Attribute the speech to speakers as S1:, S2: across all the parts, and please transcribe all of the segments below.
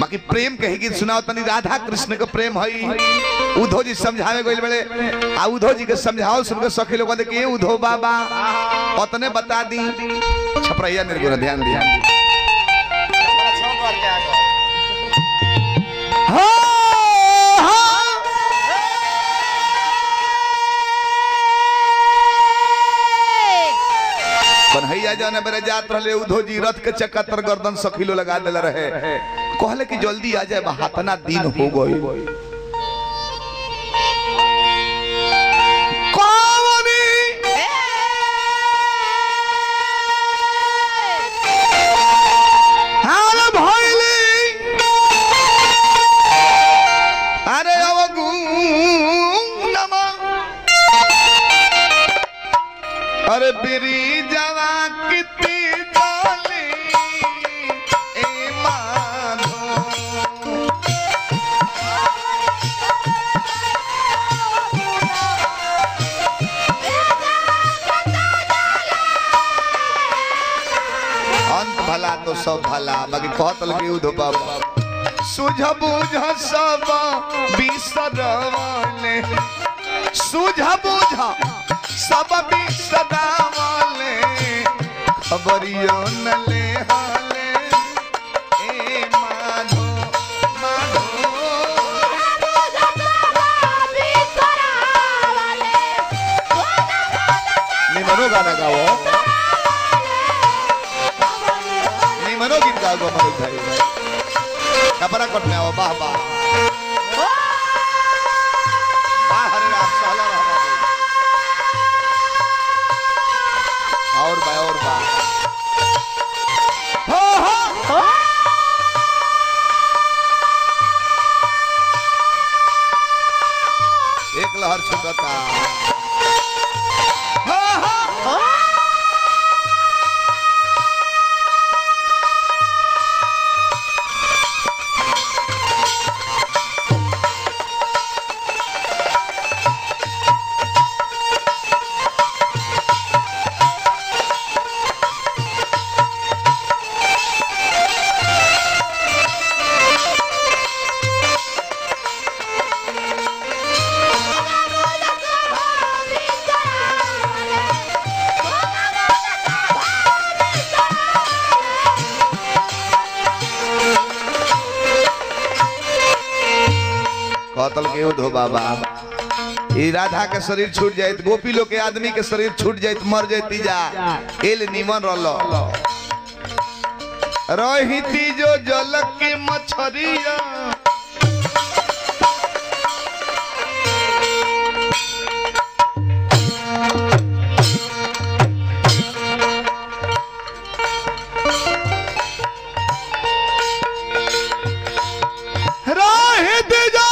S1: बाकी प्रेम के ही गीत सुनाओ तनी राधा कृष्ण के प्रेम हई उद्धव जी समझावे गइल बड़े आ उद्धव जी के समझाओ सुन के सखी लोग कहते कि ए उद्धव बाबा उतने बता दी छपरैया निर्गुण ध्यान दिया कन्हैया जौन मेरे जात रहले उद्धव जी रथ के चक्का तर गर्दन सखीलो लगा देले रहे कहले कि जल्दी आ जाए हाथना दिन हो गई कौनी हाल भइली अरे अवगुणमा अरे बिरी जवा कितनी डाली ए माधो अंत भला तो सब भला बाकी कहत लगे उधो बाबा सुझ बुझ सब बिसरवाले सुझ बुझ सब बिसरवाले खबरियो न ले हाले ए माधो माधो निमनो गाना गाओ निमनो गीत गाओ मनोज भाई कपड़ा कटने आओ वाह वाह वाह हरे राम सहला रहा बाबू। और बा और बा हो हो एक लहर छुटता हो हो कतल के उधो बाबा ई राधा के शरीर छूट जाए गोपी लोग के आदमी के शरीर छूट जाए मर जाती जा एल निमन रलो रहिती जो जल के मछरिया रहिती जो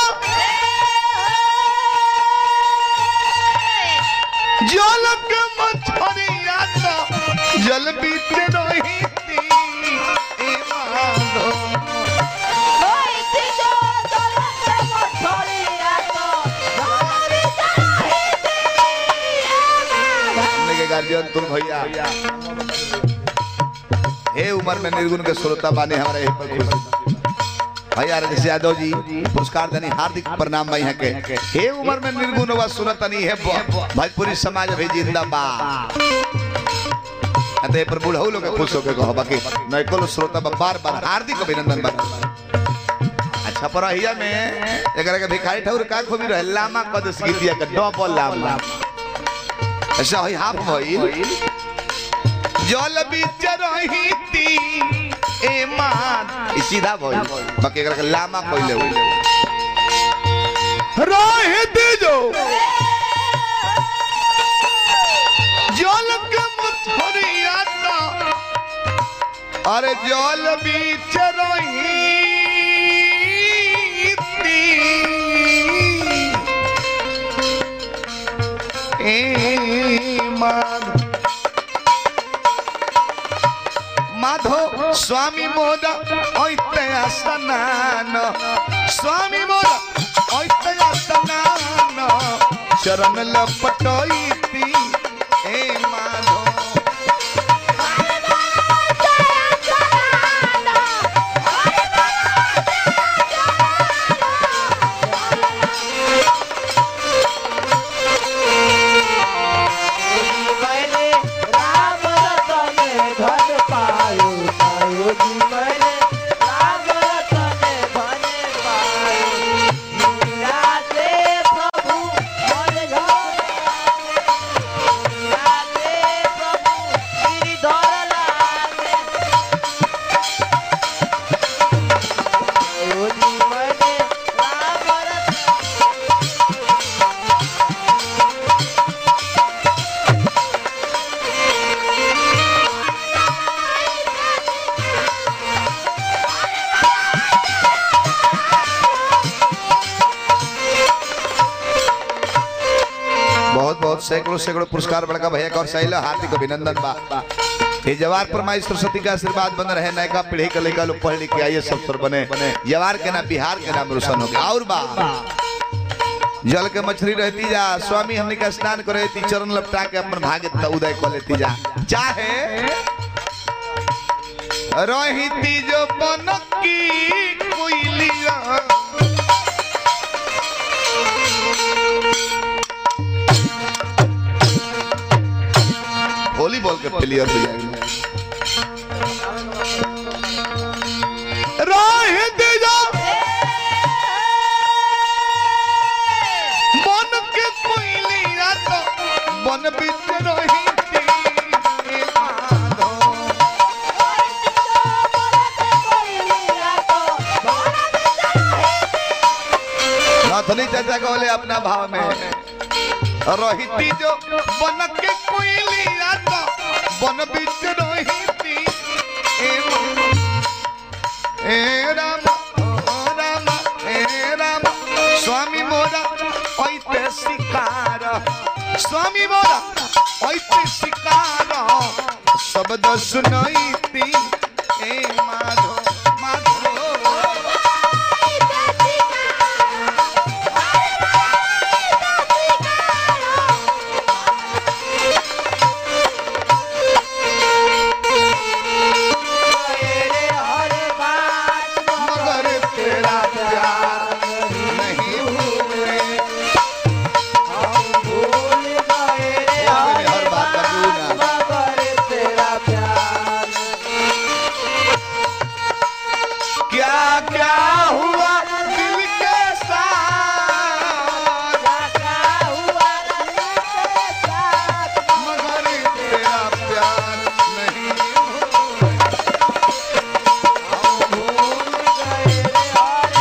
S1: जल के मछरिया तो जल बीत रहिती ए माधो हमने के गार्जियन तुम भैया हे उम्र में निर्गुण के श्रोता बाने हमारे यहीं पर खुश भैया राजेश यादव जी पुरस्कार देनी हार्दिक प्रणाम भाई यहाँ के हे उम्र में निर्गुण हुआ सुनत नहीं है ब- भोजपुरी समाज भी जिंदाबाद अतः पर बुढ़ऊ लोग के खुश होके कहो बाकी नैको श्रोता बा बार बार हार्दिक अभिनंदन बा अच्छा पर हिया में एकरा के भिखारी ठाकुर का खोबी रहे लामा कद गीतिया के डबल लामा अच्छा हई हाफ भइल जल बीच रहीती ए मान ई सीधा भइल बाकी एकरा के लामा कइले होई रहीती जो जल के मथरिया अरे जल बीच रहीती ए माधो माधो स्वामी मोद ऐतया स्नान स्वामी मोद ऐतया स्नान चरण लपटैती ए माधो सैकड़ों सैकड़ों पुरस्कार बड़का भैया का और सही हार्दिक अभिनंदन बा ये जवार पर माई सरस्वती का आशीर्वाद बन रहे नयका पीढ़ी के लड़का लोग पढ़ लिख के आइए सब सर बने जवार के नाम बिहार के नाम रोशन हो गया और बा जल के मछली रहती जा स्वामी हमने का स्नान करे थी चरण लपटा के अपन भाग्य त उदय कर लेती जा चाहे रही जो बनकी कोयलिया होली बोल के प्लेयर हो जाएगा रोहित जो मन के कोयलिया तो बन बीच रोहिती माधो नाथनी चाचा कहले अपना भाव में रोहिती जो बन के कोयलिया तो बन बीच रोहिती ए मा- ए राम ओ राम ए राम स्वामी मोरा ऐते शिकार स्वामी मोरा ऐते शिकार शब्द सुनैती ए माधो माधो मगर तेरा प्यार नहीं भूले हर बात का गुना क्या क्या हुआ दिल के साथ मगर तेरा प्यार नहीं भूले। हम भूल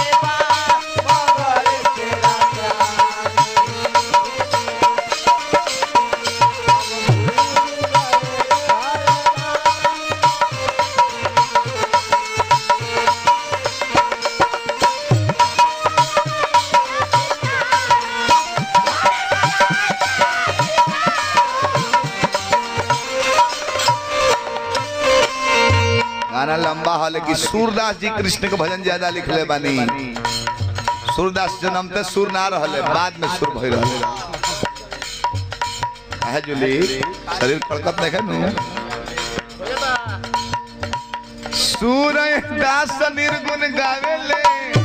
S1: गाना लंबा है लेकिन सूरदास जी कृष्ण के भजन ज्यादा लिखले बानी सूरदास जन्म ते सुर ना रहले बाद में सुर भई रहले आहे जुली शरीर कड़कत देखे नु सूरय दास निर्गुण गावेले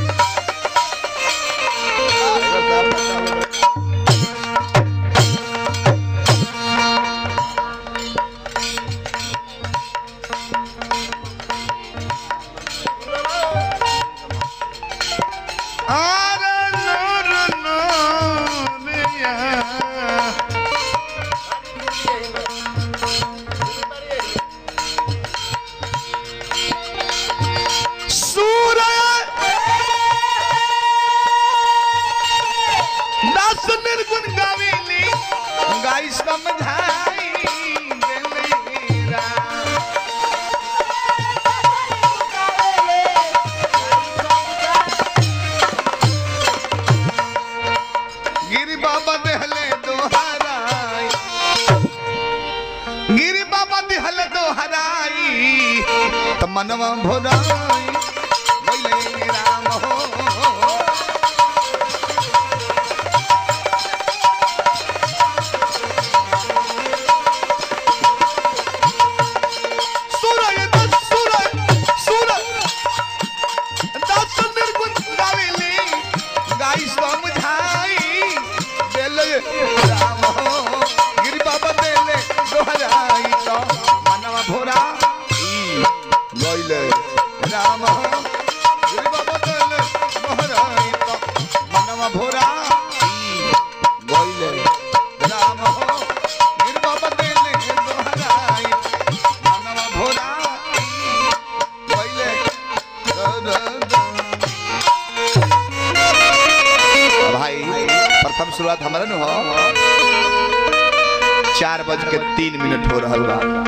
S1: आरे नूर नूरिया सूरय दास निर्गुण गावेली गाई समझाई देले राम। गिरी बाबा देहले दोहराई गिरी बाबा देहले दोहराई त मनवा भोराई बोले राम हो सूरय दस सूरय सूरय दस निर्गुण गावेली गाई समझाई देले राम हो गिर बाबा देले दोहराई तो मनवा भोरा गइले राम हो गिर बाबा देले दोहराई तो मनवा भोरा गइले राम हो गिर बाबा देले दोहराई मनवा भोरा गइले भाई प्रथम शुरुआत हमारा नु हो चार बज के तीन मिनट हो रहा बा